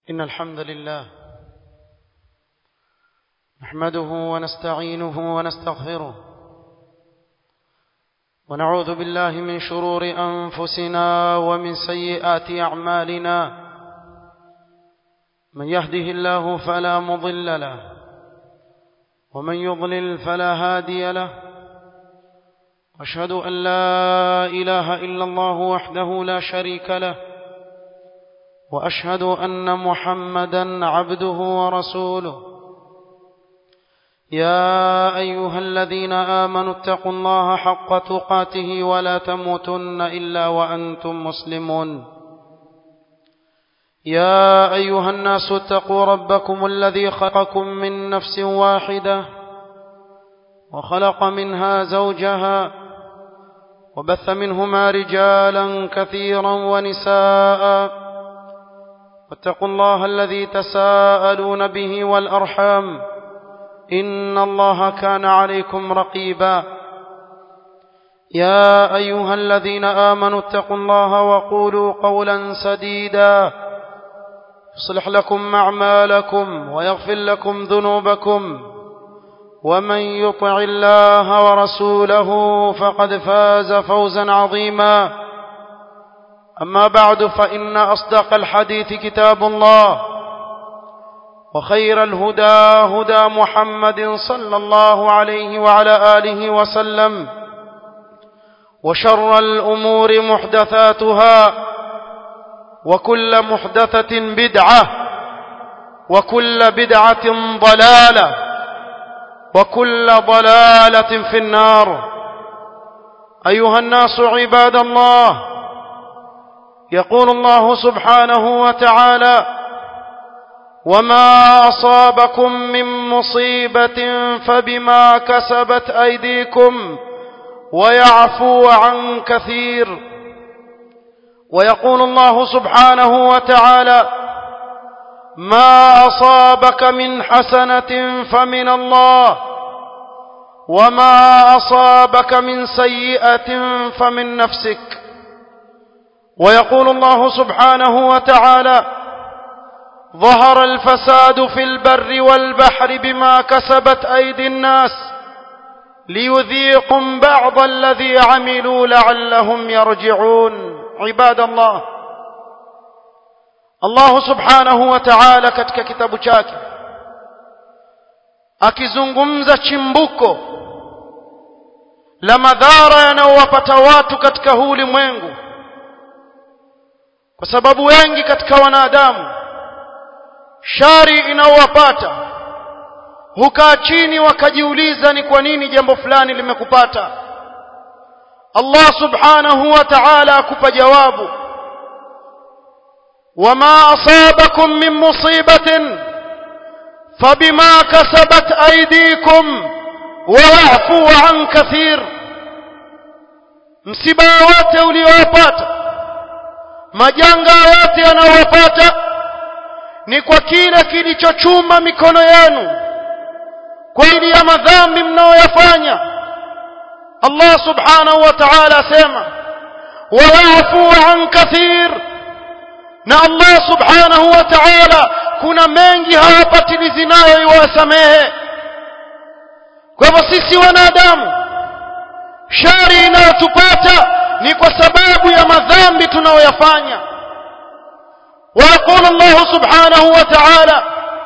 إن الحمد لله نحمده ونستعينه ونستغفره ونعوذ بالله من شرور أنفسنا ومن سيئات أعمالنا من يهده الله فلا مضل له ومن يضلل فلا هادي له أشهد أن لا إله إلا الله وحده لا شريك له وأشهد أن محمدا عبده ورسوله يا أيها الذين آمنوا اتقوا الله حق تقاته ولا تموتن إلا وأنتم مسلمون يا أيها الناس اتقوا ربكم الذي خلقكم من نفس واحدة وخلق منها زوجها وبث منهما رجالا كثيرا ونساء واتقوا الله الذي تساءلون به والأرحام إن الله كان عليكم رقيبا يا أيها الذين آمنوا اتقوا الله وقولوا قولا سديدا يصلح لكم أعمالكم ويغفر لكم ذنوبكم ومن يطع الله ورسوله فقد فاز فوزا عظيما أما بعد فإن أصدق الحديث كتاب الله وخير الهدى هدى محمد صلى الله عليه وعلى آله وسلم وشر الأمور محدثاتها وكل محدثة بدعة وكل بدعة ضلالة وكل ضلالة في النار أيها الناس عباد الله يقول الله سبحانه وتعالى وما أصابكم من مصيبة فبما كسبت أيديكم ويعفو عن كثير ويقول الله سبحانه وتعالى ما أصابك من حسنة فمن الله وما أصابك من سيئة فمن نفسك ويقول الله سبحانه وتعالى ظهر الفساد في البر والبحر بما كسبت أيدي الناس ليذيقهم بعض الذي عملوا لعلهم يرجعون عباد الله Allah subhanahu wa ta'ala katika kitabu chake akizungumza chimbuko la madhara yanayowapata watu katika huu ulimwengu kwa sababu wengi katika wanadamu shari inayowapata hukaa chini wakajiuliza ni kwa nini jambo fulani limekupata Allah subhanahu wa ta'ala akupa jawabu وما أصابكم من مصيبة فبما كسبت أيديكم ويعفو عن كثير msiba wote uliowapata majanga yote yanayowapata ni kwa kile kilichochuma mikono yenu kwa ajili ya madhambi mnayoyafanya Allah subhanahu wa ta'ala asema wayafu an kathir na Allah subhanahu wa ta'ala kuna mengi hawapatilizi nayo iwasamehe kwa hivyo sisi wanadamu shari inayotupata ni kwa sababu ya madhambi tunayoyafanya ويقول الله سبحانه وتعالى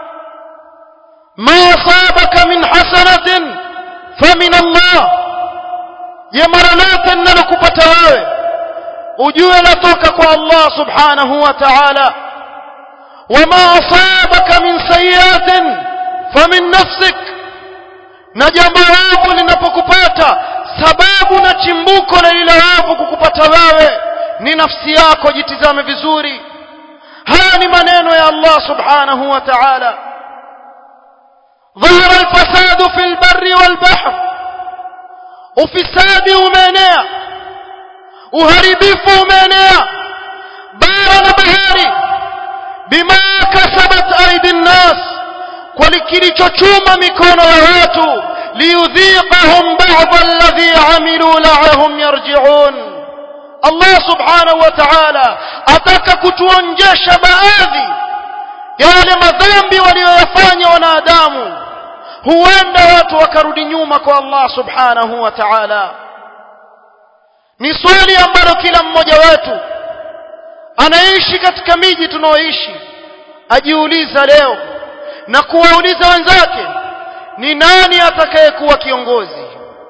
ما أصابك من حسنة فمن الله يمرنات أنك بتواوي ujue latoka kwa Allah subhanahu wa ta'ala wama asabaka min sayiatin famin nafsik na jambo ovu linapokupata sababu na chimbuko la lile ovu kukupata wewe ni nafsi yako jitizame vizuri haya ni maneno ya Allah subhanahu wa ta'ala ظهر الفساد في البر والبحر ufisadi umeenea uharibifu umeenea bara na bahari bima kasabat aidi nnas kwa kilichochuma mikono ya watu liyudhiqahum ba'd alladhi amilu la'ahum yarji'un Allah subhanahu wa ta'ala ataka kutuonjesha baadhi ya yale madhambi walioyafanya wanadamu huenda watu wakarudi nyuma kwa Allah subhanahu wa ta'ala ni swali ambalo kila mmoja wetu anaishi katika miji tunaoishi ajiuliza leo na kuwauliza wenzake ni nani atakayekuwa kiongozi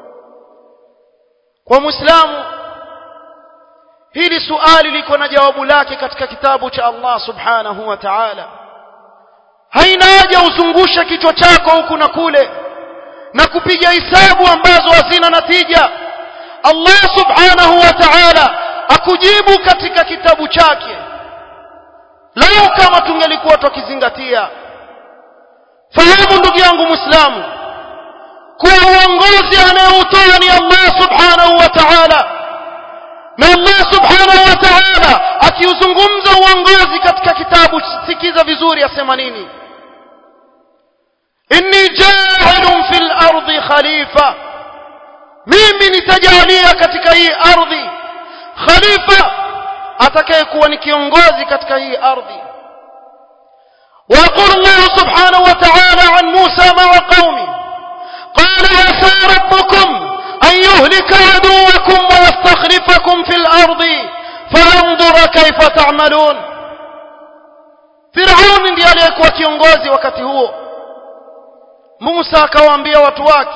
kwa muislamu hili suali liko na jawabu lake katika kitabu cha Allah subhanahu wa ta'ala haina haja uzungusha kichwa chako huku na kule na kupiga hisabu ambazo hazina natija Allah subhanahu wa ta'ala akujibu katika kitabu chake lau kama tungelikuwa tukizingatia fahamu ndugu yangu muislamu kuwa uongozi anayeutoa ni Allah subhanahu wa ta'ala na Allah subhanahu wa ta'ala akiuzungumza uongozi katika kitabu sikiza vizuri asema nini inni ja'ilun fil ardi khalifa mimi nitajalia katika hii ardhi khalifa atakayekuwa ni kiongozi katika hii ardhi ويقول الله سبحانه وتعالى عن موسى مع قومه قال عسى ربكم أن يهلك عدوكم ويستخلفكم في الأرض فينظر كيف تعملون فرعون ndiye aliyekuwa kiongozi wakati huo Musa akawaambia watu wake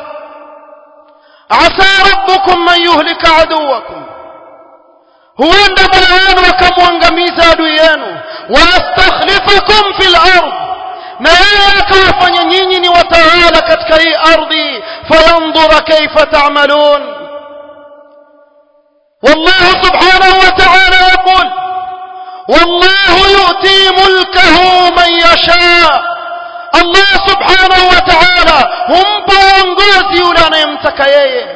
asa rabbukum man yuhlika aduwakum huenda Mola wenu akamwangamiza adui yenu wayastakhlifakum fil ard na yeye akawafanya nyinyi ni watawala katika hii ardhi fayandhura kaifa ta'malun والله سبحانه وتعالى يقول والله يؤتي ملكه من يشاء الله سبحانه وتعالى هم بونغوزي ولا يمتك yeye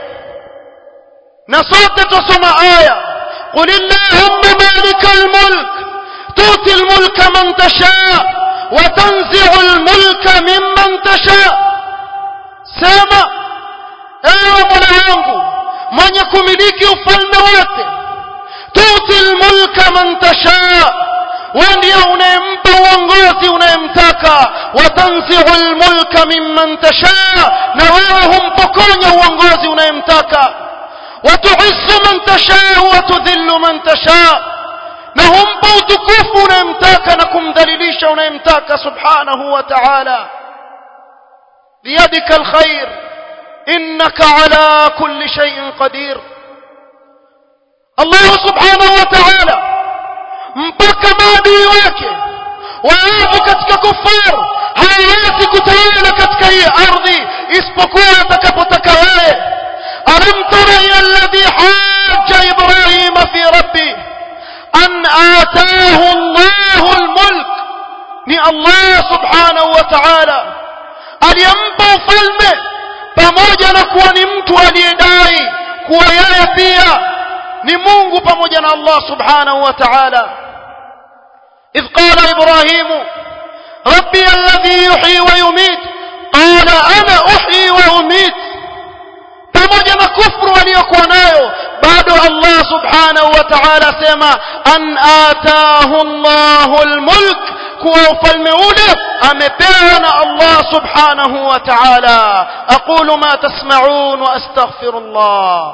na sote tusoma aya قل اللهم مالك الملك تؤتي الملك من تشاء وتنزع الملك ممن تشاء sema ewe mola wangu mwenye kumiliki ufalme wote tuti lmulka man tashaa we ndiye unayempa uongozi unayemtaka watanziu lmulka mimman tashaa na wewe humpokonya uongozi unayemtaka watuisu man tashaa watudhillu man tashaa na humpa utukufu unayemtaka na kumdhalilisha unayemtaka subhanahu wa ta'ala biyadika alkhair innaka ala kulli shay'in qadir Allah subhanahu wa ta'ala mpaka maadui wake waovu katika kufar hawawezi kutawala katika hii ardhi isipokuwa atakapotaka wewe alam tara ila alladhi hajja ibrahima fi rabbi an ataahu Allahu almulk ni Allah subhanahu wa ta'ala aliyempa ufalme pamoja na kuwa ni mtu aliyedai kuwa yeye pia ni Mungu pamoja na Allah subhanahu wa ta'ala إذ قال إبراهيم ربي الذي يحيي ويميت قال أنا أحيي وأميت pamoja na kufru aliyokuwa nayo bado Allah subhanahu wa ta'ala sema an ataahu Allahu almulk kuwa ufalme ule amepewa na Allah subhanahu wa ta'ala aqulu ma tasma'un wa astaghfirullah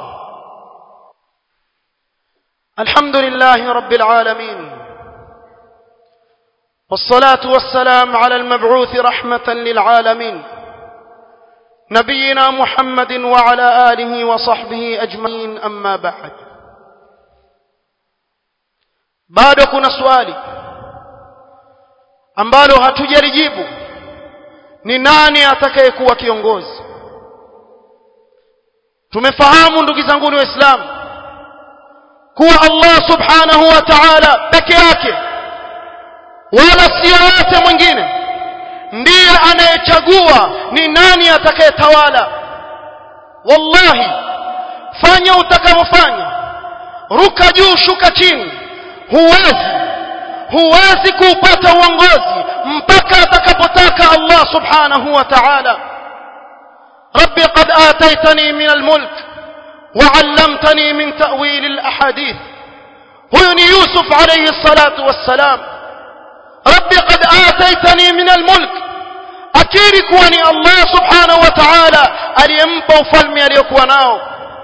alhamdulillahi rabbil alamin والصلاة والسلام على المبعوث رحمة للعالمين نبينا محمد وعلى آله وصحبه أجمعين أما بعد bado kuna swali ambalo hatujalijibu ni nani atakayekuwa kiongozi tumefahamu ndugu zangu ni waislamu kuwa Allah subhanahu wa ta'ala peke yake wala sio yote mwingine ndiye anayechagua ni nani atakayetawala wallahi fanya utakavyofanya ruka juu shuka chini huwezi huwezi kuupata uongozi mpaka atakapotaka Allah subhanahu wa ta'ala ربي قد آتيتني من الملك وعلمتني من تأويل الأحاديث هو يوسف عليه الصلاة والسلام ربي قد آتيتني akiri kuwa ni Allah subhanahu wa ta'ala aliyempa ufalme aliyokuwa nao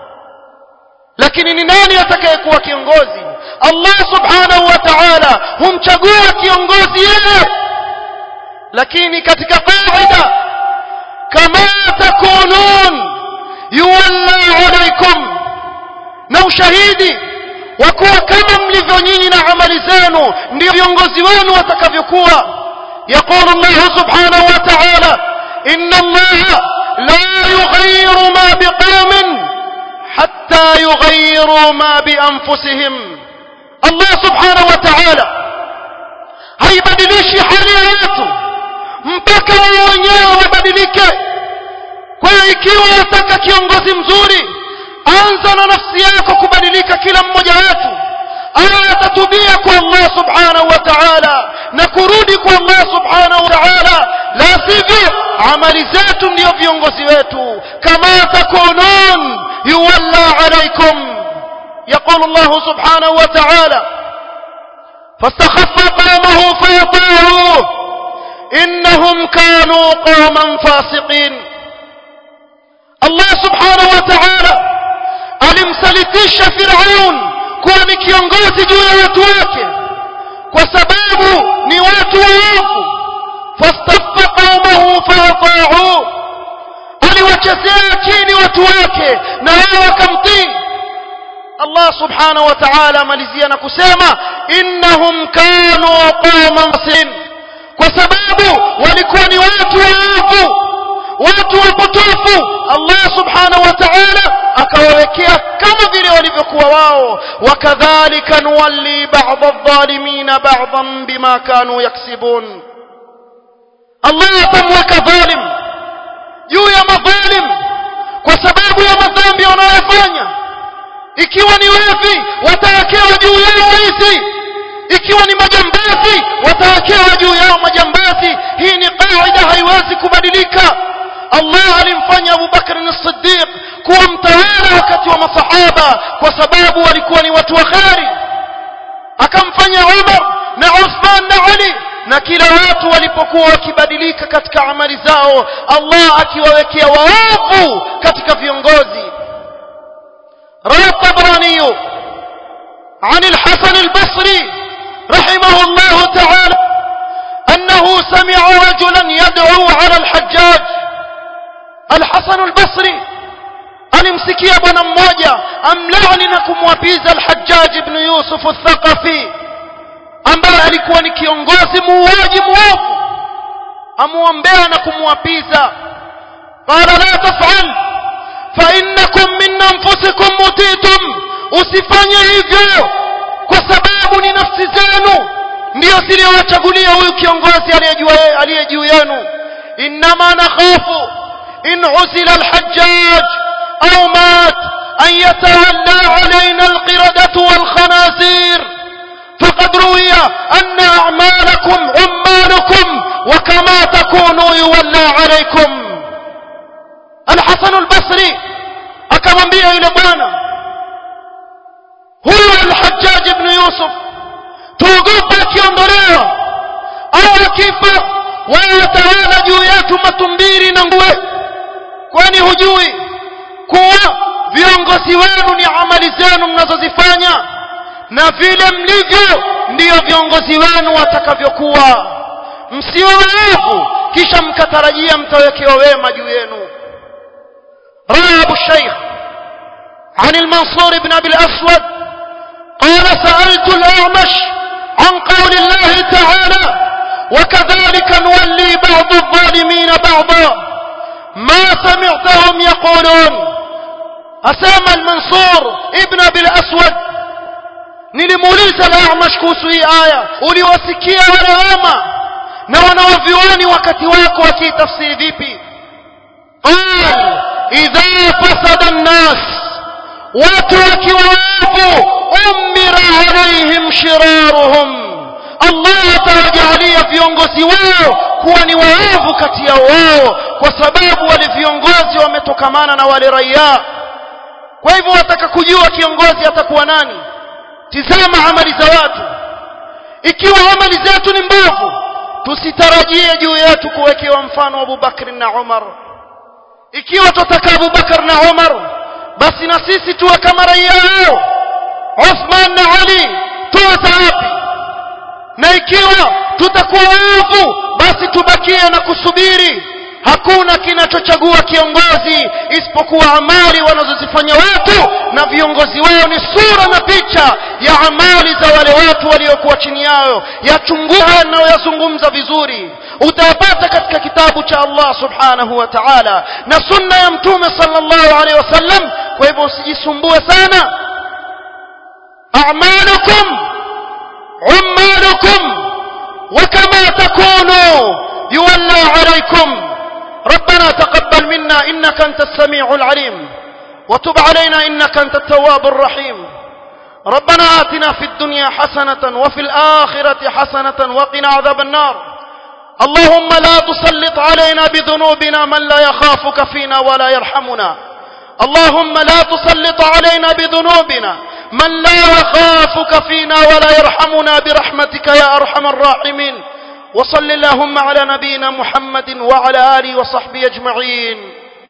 lakini ni nani atakayekuwa kiongozi Allah subhanahu wa ta'ala humchagua kiongozi yeye lakini katika qaida kama takunun yuwalla alaykum na ushahidi wa kuwa kama mlivyo nyinyi na amali zenu ndio viongozi wenu watakavyokuwa يقول الله سبحانه وتعالى إن الله لا يغير ما بقوم حتى يغيروا ما بأنفسهم الله سبحانه وتعالى haibadilishi hali ya watu mpaka wao wenyewe wabadilike kwa hiyo ikiwa unataka kiongozi mzuri anza na nafsi yako kubadilika kila mmoja wetu awe atatubia kwa Allah subhanahu wa ta'ala na kurudi kwa Allah subhanahu wa ta'ala la sivyo amali zetu ndio viongozi wetu kama takunun yuwalla alaykum يقول الله سبحانه وتعالى فاستخف قومه فأطاعوه إنهم كانوا قوما فاسقين الله سبحانه وتعالى alimsalitisha Firaun kuwa ni kiongozi juu ya watu wake kwa sababu ni watu waovu fastaffa qaumahu faata'u aliwachezea chini watu wake na wao wakamtii Allah subhanahu wa ta'ala malizia na kusema innahum kanu qauman sin kwa sababu walikuwa ni watu waovu watu wapotofu Allah subhanahu wa ta'ala akawawekea kama vile walivyokuwa wao wakadhalika nuwalli ba'd adh-dhalimin ba'dan bima kanu yaksibun Allah atamweka dhalim juu ya madhalim kwa sababu ya madhambi wanayofanya ikiwa ni wevi watawekewa juu yao wizi ikiwa ni majambazi watawekewa juu yao majambazi hii ni kaida haiwezi kubadilika Allah alimfanya Abu Bakr as-Siddiq kuwa mtawala wakati wa masahaba kwa sababu walikuwa ni watu wa khari akamfanya Umar na Uthman na Ali na kila watu walipokuwa wakibadilika katika amali zao Allah akiwawekea waovu katika viongozi روى الطبراني عن الحسن البصري رحمه الله تعالى أنه سمع رجلا يدعو على الحجاج الحسن البصري alimsikia bwana mmoja amlaani na kumwapiza al-Hajjaj ibn Yusuf al-Thaqafi ambaye alikuwa ni kiongozi muuaji muovu amuombea na kumwapiza qala la taf'al fa innakum min anfusikum mutitum usifanye hivyo kwa sababu ni nafsi zenu ndio zilizowachagulia huyu kiongozi aliyejua aliye juu yenu inma nakhafu in uzila al-Hajjaj أو مات أن يتولى علينا القردة والخنازير فقد روي أن أعمالكم عمالكم وكما تكونوا يولى عليكم الحسن البصري akamwambia yule bwana huyu alhajjaj ibn yusuf tuogopa akiondolewa au akifa wewe tawala juu yetu matumbiri na nguwe kwani hujui kuwa viongozi wenu ni amali zenu mnazozifanya na vile mlivyo ndiyo viongozi wenu watakavyokuwa msiwe waovu kisha mkatarajia mtawekewa wema juu yenu روى أبو الشيخ عن المنصور بن أبي الأسود قال سألت الأعمش عن قول الله تعالى وكذلك نولي بعض الظالمين بعضا ما سمعتهم يقولون أسامى المنصور ابن أبي الأسود nilimuuliza al-A'mash kuhusu hii aya uliwasikia walaama na wanawavyuani wakati wako wakiitafsiri vipi qal idha fasada an-nas watu wakiwa waovu umira alaihim shiraruhum Allah atawajalia viongozi wao kuwa ni waovu kati ya wao kwa sababu wale viongozi wametokamana na wale raia kwa hivyo wataka kujua kiongozi atakuwa nani tizama amali za watu ikiwa amali zetu ni mbovu tusitarajie juu yetu kuwekewa mfano Abu Bakr na Umar ikiwa tutaka Abu Bakr na Umar basi na sisi tuwe kama raia wao Uthman na Ali tuwe wapi na ikiwa tutakuwa waovu basi tubakie na kusubiri hakuna kinachochagua kiongozi isipokuwa amali wanazozifanya watu na viongozi wao ni sura na picha ya amali za wale watu waliokuwa chini yao yachungua yanayoyazungumza vizuri utayapata katika kitabu cha Allah subhanahu wa ta'ala na sunna ya mtume sallallahu alaihi wasallam kwa hivyo usijisumbue sana a'malukum عمالكم وكما تكونوا يولى عليكم ربنا تقبل منا إنك أنت السميع العليم وتب علينا إنك أنت التواب الرحيم ربنا آتنا في الدنيا حسنة وفي الآخرة حسنة وقنا عذاب النار اللهم لا تسلط علينا بذنوبنا من لا يخافك فينا ولا يرحمنا اللهم لا تسلط علينا بذنوبنا من لا يخافك فينا ولا يرحمنا برحمتك يا أرحم الراحمين وصل اللهم على نبينا محمد وعلى آله وصحبه أجمعين